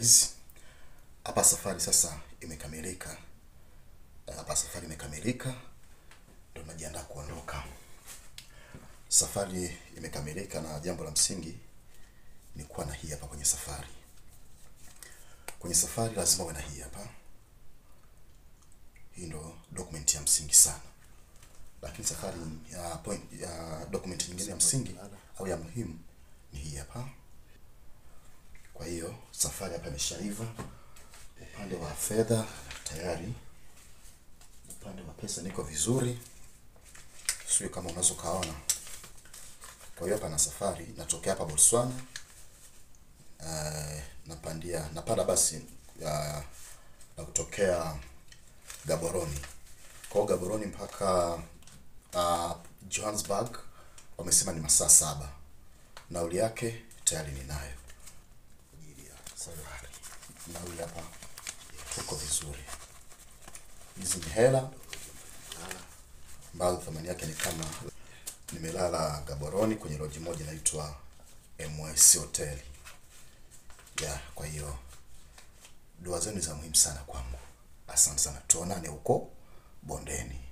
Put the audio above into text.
guys, hapa safari sasa imekamilika. Hapa safari imekamilika, ndio najiandaa kuondoka. Safari imekamilika, na jambo la msingi ni kuwa na hii hapa kwenye safari. Kwenye safari lazima uwe na hii hapa. Hii ndo document ya msingi sana, lakini safari ya point ya document nyingine ya msingi au ya muhimu ni hii hapa. Kwa hiyo safari hapa imeshaiva. Upande wa fedha tayari, upande wa pesa niko vizuri, sio kama unaweza kaona. Kwa hiyo hapa na safari natokea hapa Botswana, uh, napandia napanda basi uh, na kutokea Gaborone. Kwa hiyo Gaborone mpaka uh, Johannesburg wamesema ni masaa saba. Nauli yake tayari ninayo ajili ya safari. Nauli hapa tuko vizuri. Hizi ni hela ambazo thamani yake ni kama, nimelala Gaborone kwenye loji moja inaitwa MSC Hotel ya. Kwa hiyo dua zenu za muhimu sana kwangu. Asante sana, tuonane huko bondeni.